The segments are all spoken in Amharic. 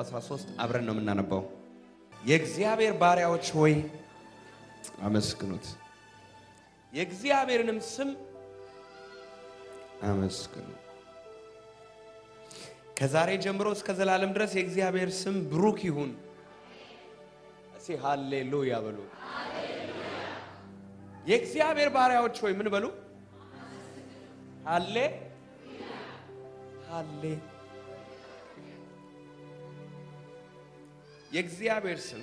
13 አብረን ነው የምናነባው። የእግዚአብሔር ባሪያዎች ሆይ አመስግኑት፣ የእግዚአብሔርንም ስም አመስግኑ። ከዛሬ ጀምሮ እስከ ዘላለም ድረስ የእግዚአብሔር ስም ብሩክ ይሁን። እስኪ ሃሌሉያ በሉ። የእግዚአብሔር ባሪያዎች ሆይ ምን በሉ? ሃሌ ሃሌ የእግዚአብሔር ስም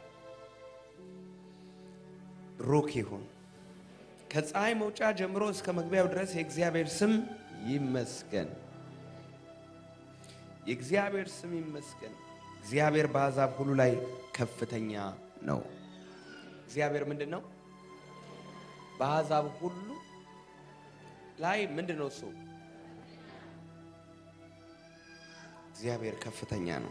ብሩክ ይሁን። ከፀሐይ መውጫ ጀምሮ እስከ መግቢያው ድረስ የእግዚአብሔር ስም ይመስገን። የእግዚአብሔር ስም ይመስገን። እግዚአብሔር በአሕዛብ ሁሉ ላይ ከፍተኛ ነው። እግዚአብሔር ምንድን ነው? በአሕዛብ ሁሉ ላይ ምንድን ነው? እሱ እግዚአብሔር ከፍተኛ ነው።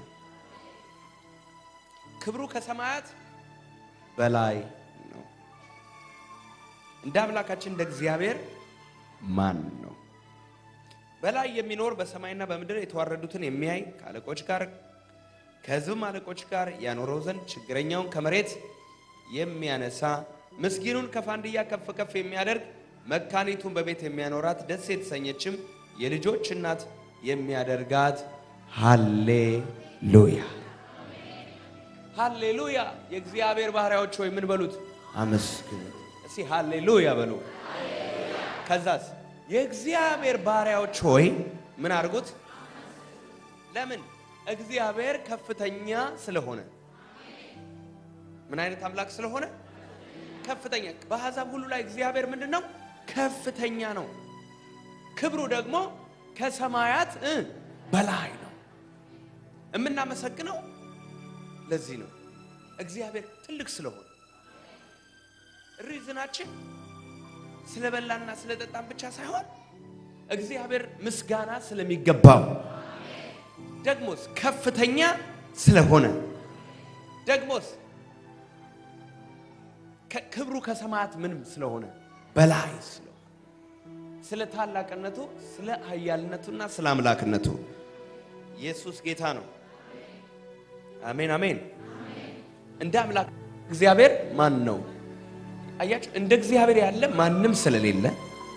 ክብሩ ከሰማያት በላይ ነው። እንደ አምላካችን እንደ እግዚአብሔር ማን ነው? በላይ የሚኖር በሰማይና በምድር የተዋረዱትን የሚያይ ከአለቆች ጋር ከሕዝብም አለቆች ጋር ያኖረው ዘንድ ችግረኛውን ከመሬት የሚያነሳ ምስኪኑን ከፋንድያ ከፍ ከፍ የሚያደርግ መካኒቱን በቤት የሚያኖራት ደስ የተሰኘችም የልጆች እናት የሚያደርጋት ሃሌሉያ ሃሌሉያ። የእግዚአብሔር ባሪያዎች ሆይ ምን በሉት? አመስግኑት። እስቲ ሃሌሉያ በሉ። ከዛስ የእግዚአብሔር ባሪያዎች ሆይ ምን አድርጉት? ለምን? እግዚአብሔር ከፍተኛ ስለሆነ። ምን አይነት አምላክ ስለሆነ? ከፍተኛ። በአሕዛብ ሁሉ ላይ እግዚአብሔር ምንድን ነው? ከፍተኛ ነው። ክብሩ ደግሞ ከሰማያት እ በላይ ነው። የምናመሰግነው ለዚህ ነው። እግዚአብሔር ትልቅ ስለሆነ ሪዝናችን ስለበላና ስለጠጣን ብቻ ሳይሆን እግዚአብሔር ምስጋና ስለሚገባው ደግሞስ ከፍተኛ ስለሆነ ደግሞስ ክብሩ ከሰማያት ምንም ስለሆነ በላይ ስለሆነ ስለ ታላቅነቱ፣ ስለ ኃያልነቱና ስለ አምላክነቱ ኢየሱስ ጌታ ነው። አሜን አሜን። እንደ አምላክ እግዚአብሔር ማን ነው? አያችሁ፣ እንደ እግዚአብሔር ያለ ማንም ስለሌለ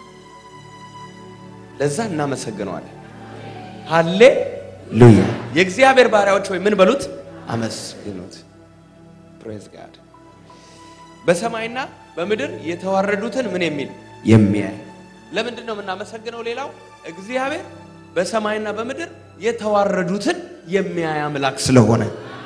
ለዛ እናመሰግነዋለን። ሃሌሉያ። የእግዚአብሔር ባሪያዎች ሆይ ምን በሉት? አመስግኑት። ፕሬዝ ጋድ። በሰማይና በምድር የተዋረዱትን ምን የሚል የሚያይ ለምንድን ነው የምናመሰግነው? ሌላው እግዚአብሔር በሰማይና በምድር የተዋረዱትን የሚያይ አምላክ ስለሆነ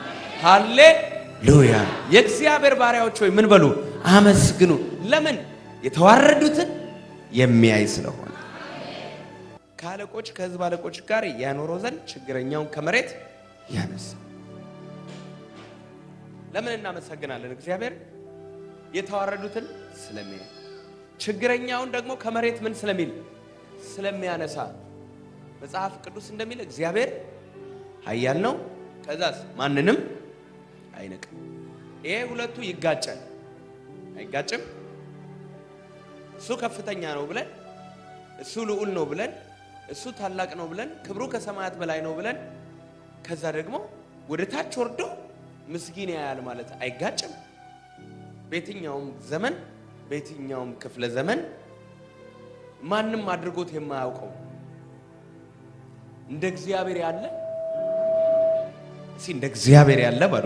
ሃሌሉያ። የእግዚአብሔር ባሪያዎች ሆይ ምን በሉ? አመስግኑ። ለምን? የተዋረዱትን የሚያይ ስለሆነ ከአለቆች ከሕዝብ አለቆች ጋር ያኖረው ዘንድ ችግረኛውን ከመሬት ያነሳ። ለምን እናመሰግናለን? እግዚአብሔር የተዋረዱትን ስለሚያይ ችግረኛውን ደግሞ ከመሬት ምን ስለሚል ስለሚያነሳ መጽሐፍ ቅዱስ እንደሚል እግዚአብሔር ኃያል ነው፣ ከዛስ ማንንም አይንቅም። ይሄ ሁለቱ ይጋጫል አይጋጭም? እሱ ከፍተኛ ነው ብለን እሱ ልዑል ነው ብለን እሱ ታላቅ ነው ብለን ክብሩ ከሰማያት በላይ ነው ብለን ከዛ ደግሞ ወደ ታች ወርዶ ምስጊን ያያል ማለት አይጋጭም። በየትኛውም ዘመን በየትኛውም ክፍለ ዘመን ማንም አድርጎት የማያውቀው እንደ እግዚአብሔር ያለ እስኪ እንደ እግዚአብሔር ያለ በሉ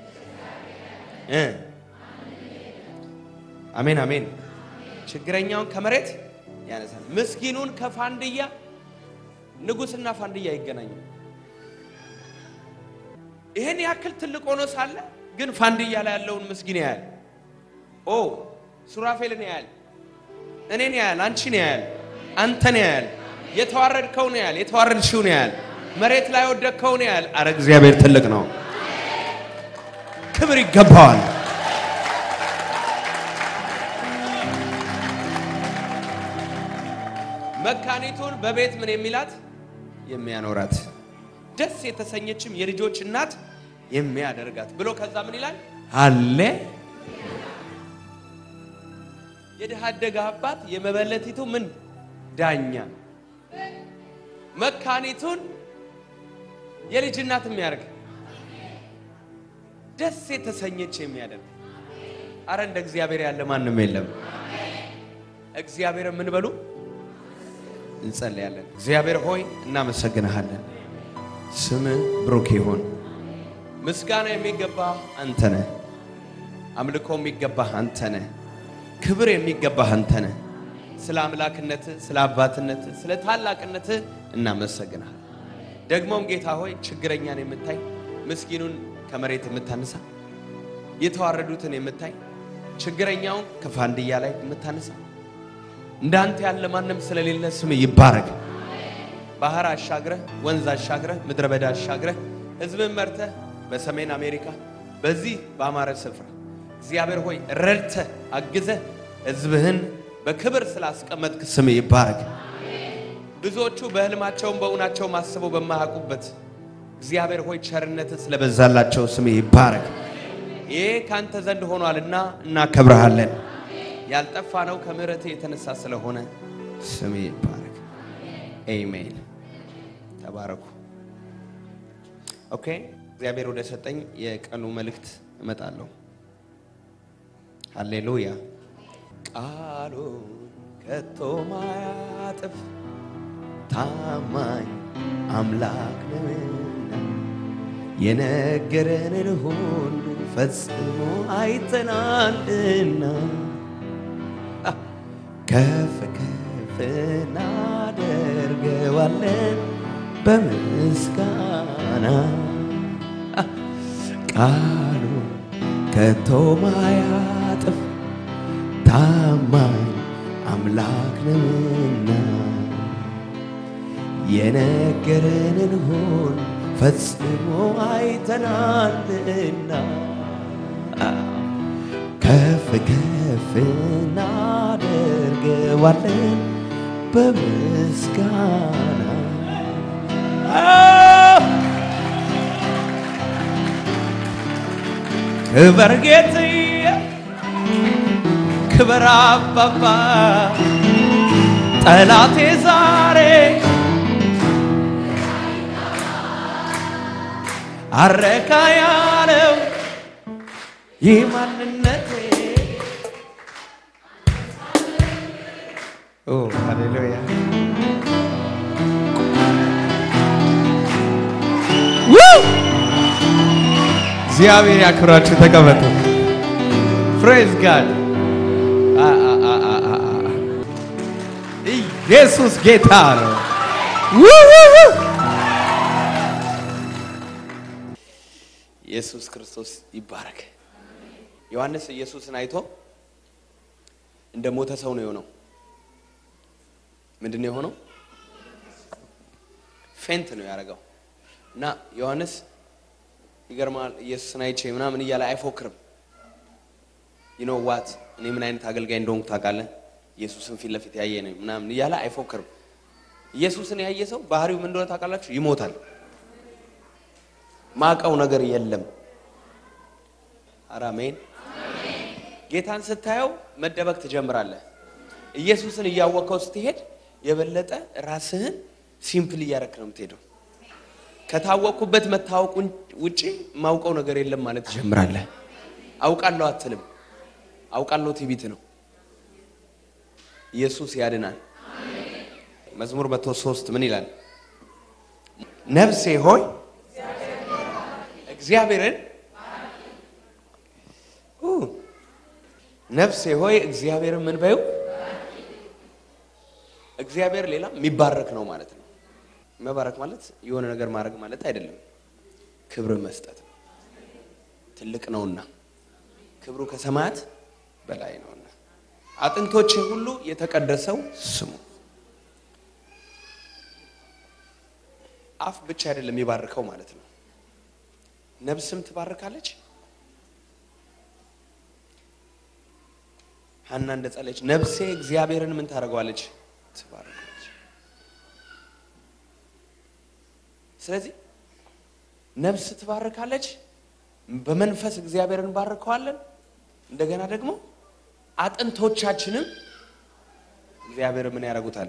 እ አሜን አሜን። ችግረኛውን ከመሬት ያነሳል፣ ምስኪኑን ከፋንድያ። ንጉሥና ፋንድያ አይገናኙም። ይህን ያክል ትልቅ ሆኖ ሳለ ግን ፋንድያ ላይ ያለውን ምስኪን ያያል። ኦ ሱራፌልን ያያል፣ እኔን ያያል፣ አንቺን ያያል፣ አንተን ያያል፣ የተዋረድከውን ያያል፣ የተዋረድሽውን ያያል፣ መሬት ላይ ወደቅከውን ያያል። አረ እግዚአብሔር ትልቅ ነው፣ ክብር ይገባዋል። መካኒቱን በቤት ምን የሚላት የሚያኖራት ደስ የተሰኘችም የልጆች እናት የሚያደርጋት ብሎ ከዛ ምን ይላል? አለ የድሃ አደጋ አባት የመበለቲቱ ምን ዳኛ መካኒቱን የልጅ እናት የሚያደርግ ደስ የተሰኘች የሚያደርግ አረ እንደ እግዚአብሔር ያለ ማንም የለም። እግዚአብሔር ምን በሉ እንጸልያለን። እግዚአብሔር ሆይ እናመሰግንሃለን። ስምህ ብሩክ ይሁን። ምስጋና የሚገባ አንተ ነህ። አምልኮ የሚገባህ አንተ ነህ። ክብር የሚገባህ አንተ ነህ። ስለ አምላክነትህ፣ ስለ አባትነትህ፣ ስለ ታላቅነትህ እናመሰግናል። ደግሞም ጌታ ሆይ ችግረኛን የምታይ ምስኪኑን ከመሬት የምታነሳ የተዋረዱትን የምታይ ችግረኛውን ከፋንድያ ላይ የምታነሳ እንዳንተ ያለ ማንም ስለሌለ ስም ይባረክ። ባህር አሻግረህ ወንዝ አሻግረህ ምድረ በዳ አሻግረህ ሕዝብን መርተህ በሰሜን አሜሪካ በዚህ በአማረ ስፍራ እግዚአብሔር ሆይ ረድተህ አግዘህ ሕዝብህን በክብር ስላስቀመጥክ ስም ይባረክ። ብዙዎቹ በህልማቸውም በእውናቸውም አስበው በማያውቁበት እግዚአብሔር ሆይ ቸርነትህ ስለበዛላቸው ስም ይባረክ። ይሄ ካንተ ዘንድ ሆኗልና እናከብረሃለን። ያልጠፋ ነው ከምሕረት የተነሳ ስለሆነ ስም ይባረክ። ኤሜን። ተባረኩ። ኦኬ። እግዚአብሔር ወደ ሰጠኝ የቀኑ መልእክት እመጣለሁ። ሃሌሉያ። ቃሉ ከቶ ማያጥፍ ታማኝ አምላክ ነውና የነገረንን ሁሉ ፈጽሞ አይተናልና ከፍ ከፍ እናደርገዋለን በምስጋና ቃሉ ከቶ ማያጥፍ ታማኝ አምላክ ነውና የነገረንን ሁሉ ፈጽሞ አይተናልና ከፍ ከፍ እናደርገዋለን በምስጋና ክበር ጌትዬ ክበር አባባ ጠላቴ ዛሬ አረካ ያለው ይህ ማንነቴ ኦ ሃሌሉያ እግዚአብሔር ያክብራችሁ። ተቀመጡ። ፕሬዝ ጋድ ኢየሱስ ጌታ ነው። ኢየሱስ ክርስቶስ ይባረክ። ዮሐንስ ኢየሱስን አይቶ እንደ ሞተ ሰው ነው የሆነው። ምንድን ነው የሆነው? ፌንት ነው ያደረገው። እና ዮሐንስ ይገርማል። ኢየሱስን አይቼ ምናምን እያለ አይፎክርም። ዩኖ ዋት እኔ ምን አይነት አገልጋይ እንደሆንኩ ታውቃለህ? ኢየሱስን ፊት ለፊት ያየ ነው ምናምን እያለ አይፎክርም። ኢየሱስን ያየ ሰው ባህሪው ምን እንደሆነ ታውቃላችሁ? ይሞታል። ማቀው ነገር የለም። አራሜን ጌታን ስታየው መደበቅ ትጀምራለህ። ኢየሱስን እያወቀው ስትሄድ የበለጠ ራስህን ሲምፕል እያረክ ነው የምትሄደው። ከታወቅኩበት መታወቅ ውጪ ማውቀው ነገር የለም ማለት ትጀምራለህ። አውቃለሁ አትልም። አውቃለሁ ትዕቢት ነው። ኢየሱስ ያድናል። መዝሙር መቶ ሶስት ምን ይላል? ነፍሴ ሆይ እግዚአብሔርን ነፍሴ ሆይ እግዚአብሔርን ምን በይው። እግዚአብሔር ሌላ የሚባረክ ነው ማለት ነው። መባረክ ማለት የሆነ ነገር ማድረግ ማለት አይደለም። ክብር መስጠት ነው። ትልቅ ነውና ክብሩ ከሰማያት በላይ ነውና አጥንቶቼ ሁሉ የተቀደሰው ስሙ። አፍ ብቻ አይደለም የሚባርከው ማለት ነው። ነብስም ትባርካለች። ሀና እንደጸለች ነብሴ እግዚአብሔርን ምን ታደርገዋለች? ትባርካለች። ስለዚህ ነብስ ትባርካለች። በመንፈስ እግዚአብሔርን እንባርከዋለን። እንደገና ደግሞ አጥንቶቻችንም እግዚአብሔር ምን ያደርጉታል?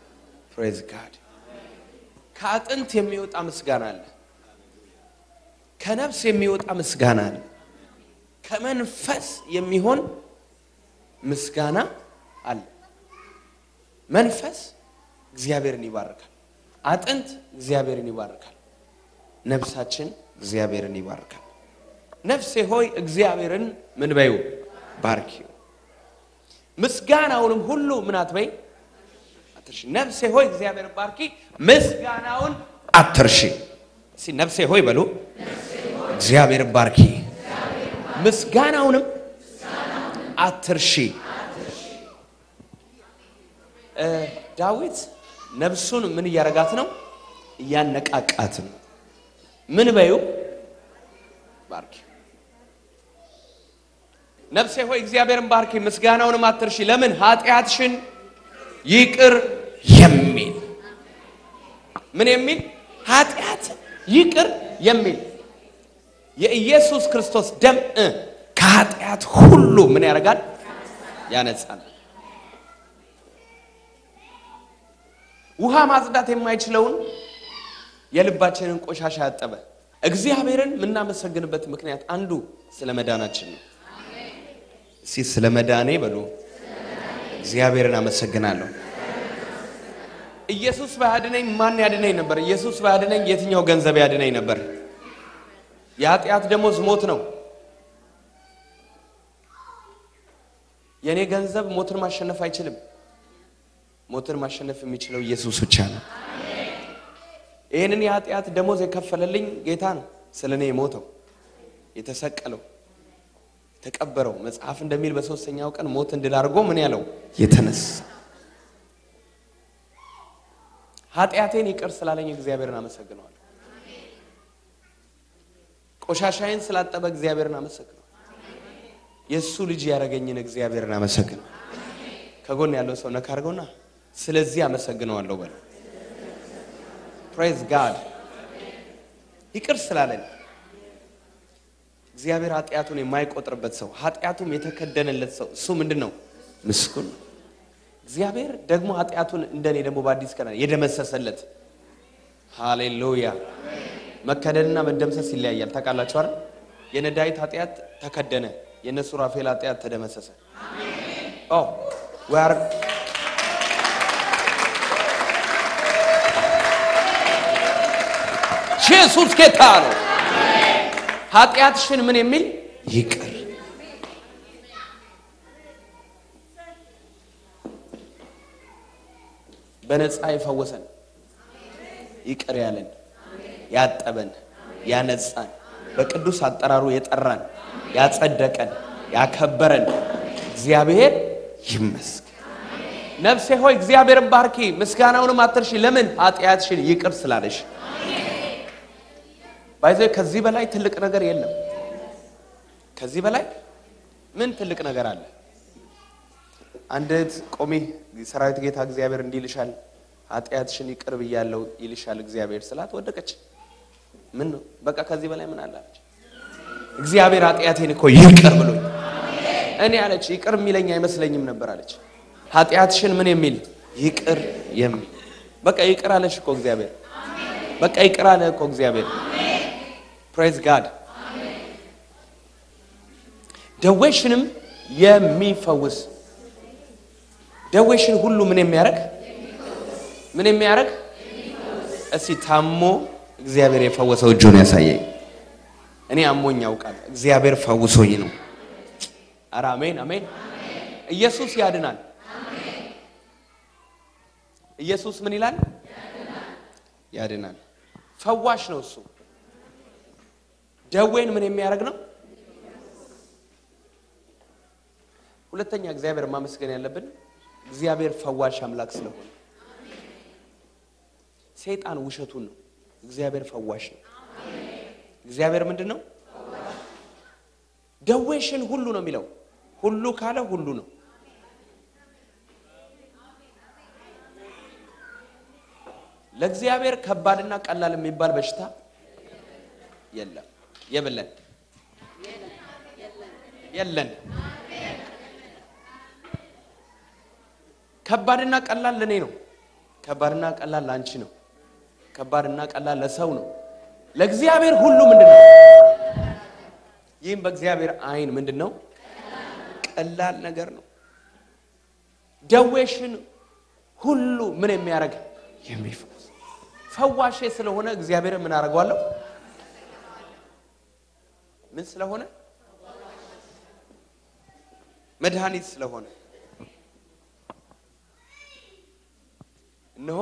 ፕሬዝ ጋድ። ከአጥንት የሚወጣ ምስጋና አለ። ከነፍስ የሚወጣ ምስጋና አለ። ከመንፈስ የሚሆን ምስጋና አለ። መንፈስ እግዚአብሔርን ይባርካል። አጥንት እግዚአብሔርን ይባርካል። ነፍሳችን እግዚአብሔርን ይባርካል። ነፍሴ ሆይ እግዚአብሔርን ምን በይው ባርኪው፣ ምስጋናውንም ሁሉ ምን አትበይ አትርሺ። ነፍሴ ሆይ እግዚአብሔርን ባርኪ፣ ምስጋናውን አትርሺ። እስኪ ነፍሴ ሆይ በሉ እግዚአብሔርን ባርኪ፣ ምስጋናውንም አትርሺ። ዳዊት ነፍሱን ምን እያረጋት ነው? እያነቃቃት ነው። ምን በዩ ባርኪ። ነፍሴ ሆይ እግዚአብሔርን ባርኪ ምስጋናውንም አትርሺ። ለምን ኃጢአትሽን ይቅር የሚል ምን የሚል ኃጢአት ይቅር የሚል የኢየሱስ ክርስቶስ ደም እ ከኃጢአት ሁሉ ምን ያደርጋል? ያነጻል። ውሃ ማጽዳት የማይችለውን የልባችንን ቆሻሻ ያጠበ እግዚአብሔርን የምናመሰግንበት ምክንያት አንዱ ስለ መዳናችን ነው። እስኪ ስለ መዳኔ በሉ እግዚአብሔርን አመሰግናለሁ። ኢየሱስ ባያድነኝ ማን ያድነኝ ነበር? ኢየሱስ ባያድነኝ የትኛው ገንዘብ ያድነኝ ነበር? የኃጢአት ደሞዝ ሞት ነው። የእኔ ገንዘብ ሞትን ማሸነፍ አይችልም። ሞትን ማሸነፍ የሚችለው ኢየሱስ ብቻ ነው። ይህንን የኃጢአት ደሞዝ የከፈለልኝ ጌታ ነው። ስለ እኔ የሞተው የተሰቀለው የተቀበረው መጽሐፍ እንደሚል በሶስተኛው ቀን ሞት እንድል አድርጎ ምን ያለው የተነሳ ኃጢአቴን ይቅር ስላለኝ እግዚአብሔርን አመሰግነዋለሁ። ቆሻሻዬን ስላጠበ እግዚአብሔርን አመሰግነዋለሁ። የእሱ ልጅ ያደረገኝን እግዚአብሔርን አመሰግነዋለሁ። ከጎን ያለው ሰው ነካ አድርገውና ስለዚህ አመሰግነዋለሁ በለ። ፕሬዝ ጋድ ይቅር ስላለን እግዚአብሔር ኃጢአቱን የማይቆጥርበት ሰው ኃጢአቱም የተከደነለት ሰው እሱ ምንድን ነው? ምስጉን ነው። እግዚአብሔር ደግሞ ኃጢአቱን እንደኔ ደግሞ በአዲስ ቀን የደመሰሰለት ሃሌሉያ። መከደንና መደምሰስ ይለያያል። ታውቃላችሁ አይደል? የነ ዳዊት ኃጢአት ተከደነ፣ የነ ሱራፌል ኃጢአት ተደመሰሰ። ኦ we are ኢየሱስ ጌታ ነው። ኃጢአትሽን ምን የሚል ይቅር በነፃ የፈወሰን ይቅር ያለን ያጠበን ያነጻን በቅዱስ አጠራሩ የጠራን ያጸደቀን ያከበረን እግዚአብሔር ይመስገን። ነፍሴ ሆይ እግዚአብሔርን ባርኪ ምስጋናውንም አትርሺ። ለምን ኃጢአትሽን ይቅር ስላለሽ። ባይዘ ከዚህ በላይ ትልቅ ነገር የለም። ከዚህ በላይ ምን ትልቅ ነገር አለ? አንድ እህት ቆሜ ሰራዊት ጌታ እግዚአብሔር እንዲህ ይልሻል፣ ኃጢአትሽን ይቅር ብያለሁ ይልሻል እግዚአብሔር ስላት ወደቀች። ምን ነው በቃ ከዚህ በላይ ምን አላለች? እግዚአብሔር ኃጢአቴን እኮ ይቅር ብሎኝ እኔ አለች ይቅር የሚለኝ አይመስለኝም ነበር አለች። ኃጢአትሽን ምን የሚል ይቅር የሚል በቃ ይቅር አለሽ እኮ እግዚአብሔር። በቃ ይቅር አለ እኮ እግዚአብሔር። ፕሬዝ ጋድ። ደዌሽንም የሚፈውስ ደዌሽን ሁሉ ምን የሚያደርግ ምን የሚያደርግ እስቲ ታሞ እግዚአብሔር የፈወሰው እጁን ያሳየኝ። እኔ አሞኝ ያውቃል፣ እግዚአብሔር ፈውሶኝ ነው። ኧረ አሜን አሜን። ኢየሱስ ያድናል። ኢየሱስ ምን ይላል? ያድናል። ፈዋሽ ነው እሱ። ደዌን ምን የሚያደርግ ነው? ሁለተኛ እግዚአብሔር ማመስገን ያለብን እግዚአብሔር ፈዋሽ አምላክ ስለሆነ፣ ሰይጣን ውሸቱን ነው። እግዚአብሔር ፈዋሽ ነው። እግዚአብሔር ምንድን ነው? ደዌሽን ሁሉ ነው የሚለው። ሁሉ ካለ ሁሉ ነው። ለእግዚአብሔር ከባድና ቀላል የሚባል በሽታ የለም። የብለን የለን። ከባድና ቀላል ለእኔ ነው። ከባድና ቀላል ለአንቺ ነው። ከባድና ቀላል ለሰው ነው። ለእግዚአብሔር ሁሉ ምንድን ነው? ይህም በእግዚአብሔር ዓይን ምንድን ነው? ቀላል ነገር ነው። ደዌሽን ሁሉ ምን የሚያደርግ የሚፈውስ ፈዋሼ ስለሆነ እግዚአብሔር ምን አደርገዋለሁ? ምን ስለሆነ መድኃኒት ስለሆነ እነሆ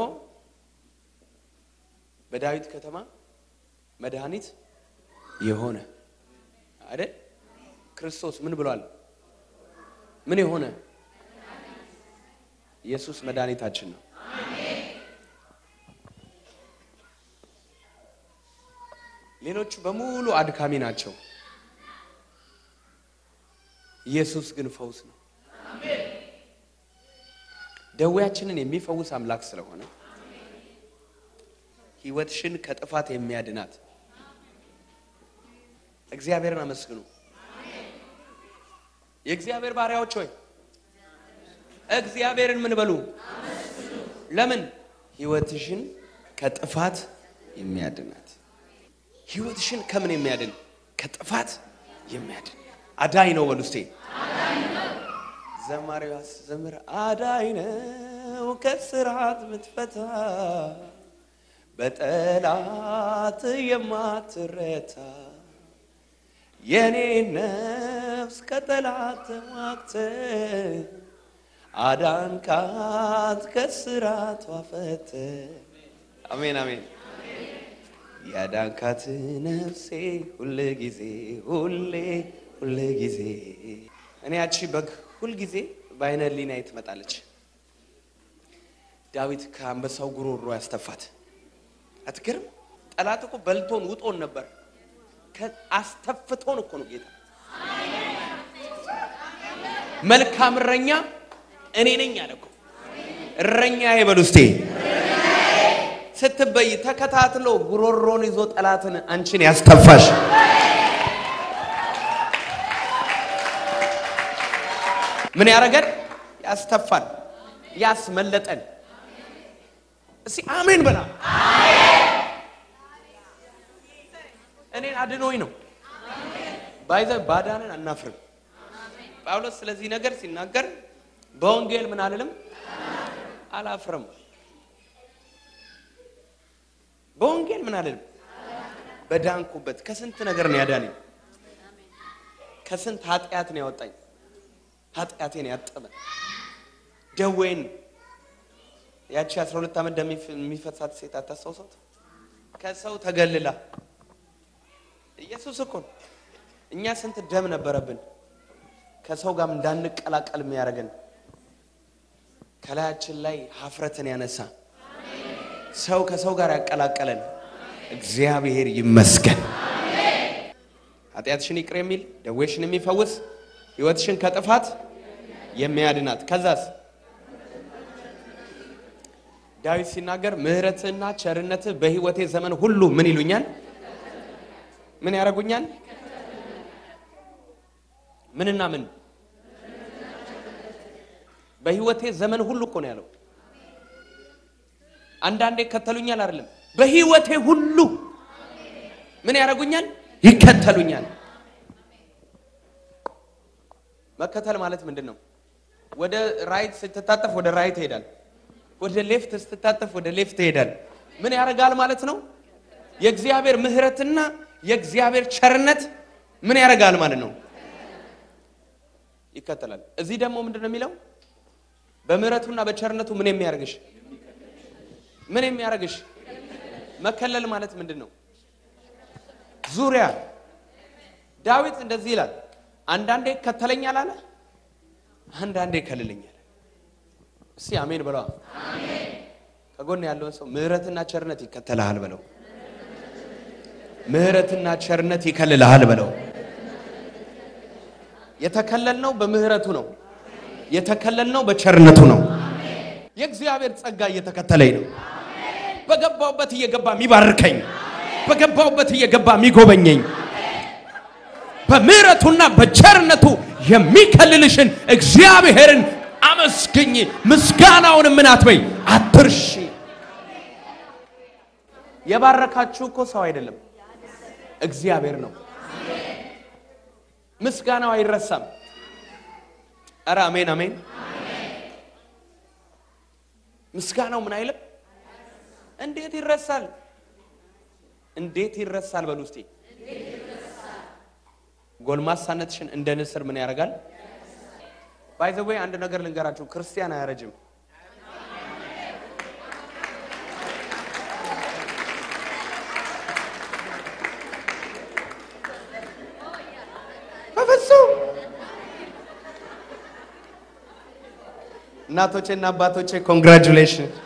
በዳዊት ከተማ መድኃኒት የሆነ አይደል? ክርስቶስ ምን ብሏል? ምን የሆነ ኢየሱስ መድኃኒታችን ነው። ሌሎቹ በሙሉ አድካሚ ናቸው። ኢየሱስ ግን ፈውስ ነው። ደዌያችንን የሚፈውስ አምላክ ስለሆነ ሕይወትሽን ከጥፋት የሚያድናት እግዚአብሔርን አመስግኑ። የእግዚአብሔር ባሪያዎች ሆይ እግዚአብሔርን ምን በሉ? ለምን? ሕይወትሽን ከጥፋት የሚያድናት ሕይወትሽን ከምን የሚያድን? ከጥፋት የሚያድን አዳኝ ነው በሉ እስቴ ዘማሪዋ ዘምር አዳኝ ነው ከስራት ምትፈታ በጠላት የማትረታ የኔ ነፍስ ከጠላት ተዋግተ አዳንካት ከስራቷ ፈተ አሜን አሜን ያዳንካት ነፍሴ ሁል ጊዜ ሁሌ ሁል ጊዜ እኔ ያቺ በግ ሁል ጊዜ በአይነ ህሊናዬ ትመጣለች። ዳዊት ከአንበሳው ጉሮሮ ያስተፋት አትገርም? ጠላት እኮ በልቶን ውጦን ነበር። አስተፍቶን እኮ ነው ጌታ። መልካም እረኛ እኔ ነኝ አለ እኮ። እረኛ ይበሉ እስቴ ስትበይ ተከታትሎ ጉሮሮን ይዞ ጠላትን አንቺን ያስተፋሽ ምን ያደረገን? ያስተፋን፣ ያስመለጠን። እስቲ አሜን በላ። እኔን አድኖኝ ነው ባይዘ ባዳንን አናፍርም። ጳውሎስ ስለዚህ ነገር ሲናገር በወንጌል ምን አልልም አላፍርም። በወንጌል ምን አልልም በዳንኩበት ከስንት ነገር ነው ያዳነኝ። ከስንት ኃጢአት ነው ያወጣኝ። ኃጢአቴን ያጠበ ደዌን ያቺ 12 ዓመት ደም የሚፈሳት ሴት አታስታውሳት? ከሰው ተገልላ ኢየሱስ እኮ ነው። እኛ ስንት ደም ነበረብን ከሰው ጋር እንዳንቀላቀል የሚያደርገን ከላያችን ላይ ሀፍረትን ያነሳ ሰው ከሰው ጋር ያቀላቀለን እግዚአብሔር ይመስገን። ኃጢአትሽን ይቅር የሚል ደዌሽን የሚፈውስ ሕይወትሽን ከጥፋት የሚያድናት ከዛስ ዳዊት ሲናገር ምሕረትህና ቸርነትህ በሕይወቴ ዘመን ሁሉ ምን ይሉኛል? ምን ያደርጉኛል? ምንና ምን? በሕይወቴ ዘመን ሁሉ እኮ ነው ያለው። አንዳንዴ ይከተሉኛል አይደለም፣ በሕይወቴ ሁሉ ምን ያደርጉኛል? ይከተሉኛል። መከተል ማለት ምንድን ነው? ወደ ራይት ስትታጠፍ ወደ ራይት ይሄዳል። ወደ ሌፍት ስትታጠፍ ወደ ሌፍት ይሄዳል። ምን ያደርጋል ማለት ነው? የእግዚአብሔር ምሕረትና የእግዚአብሔር ቸርነት ምን ያደርጋል ማለት ነው? ይከተላል። እዚህ ደግሞ ምንድን ነው የሚለው? በምሕረቱና በቸርነቱ ምን የሚያደርግሽ ምን የሚያደርግሽ መከለል ማለት ምንድን ነው? ዙሪያ ዳዊት እንደዚህ ይላል፣ አንዳንዴ ይከተለኛል አለ፣ አንዳንዴ ይከልለኛል። እስቲ አሜን በለዋ። ከጎን ያለውን ሰው ምሕረትና ቸርነት ይከተልሃል በለው። ምሕረትና ቸርነት ይከልልሃል በለው። የተከለልነው በምህረቱ ነው። የተከለልነው በቸርነቱ ነው። የእግዚአብሔር ጸጋ እየተከተለኝ ነው። በገባውበት እየገባ የሚባርከኝ፣ በገባውበት እየገባ የሚጎበኘኝ፣ በምህረቱና በቸርነቱ የሚከልልሽን እግዚአብሔርን አመስግኝ። ምስጋናውን ምን አትበይ፣ አትርሺ። የባረካችሁ እኮ ሰው አይደለም እግዚአብሔር ነው። ምስጋናው አይረሳም። ኧረ አሜን አሜን። ምስጋናው ምን አይልም? እንዴት ይረሳል? እንዴት ይረሳል? በሉ እስቲ ጎልማሳነትሽን እንደ ንስር ምን ያደርጋል? ባይዘወይ አንድ ነገር ልንገራችሁ፣ ክርስቲያን አያረጅም። በፍጹም እናቶቼ እና አባቶቼ ኮንግራጁሌሽን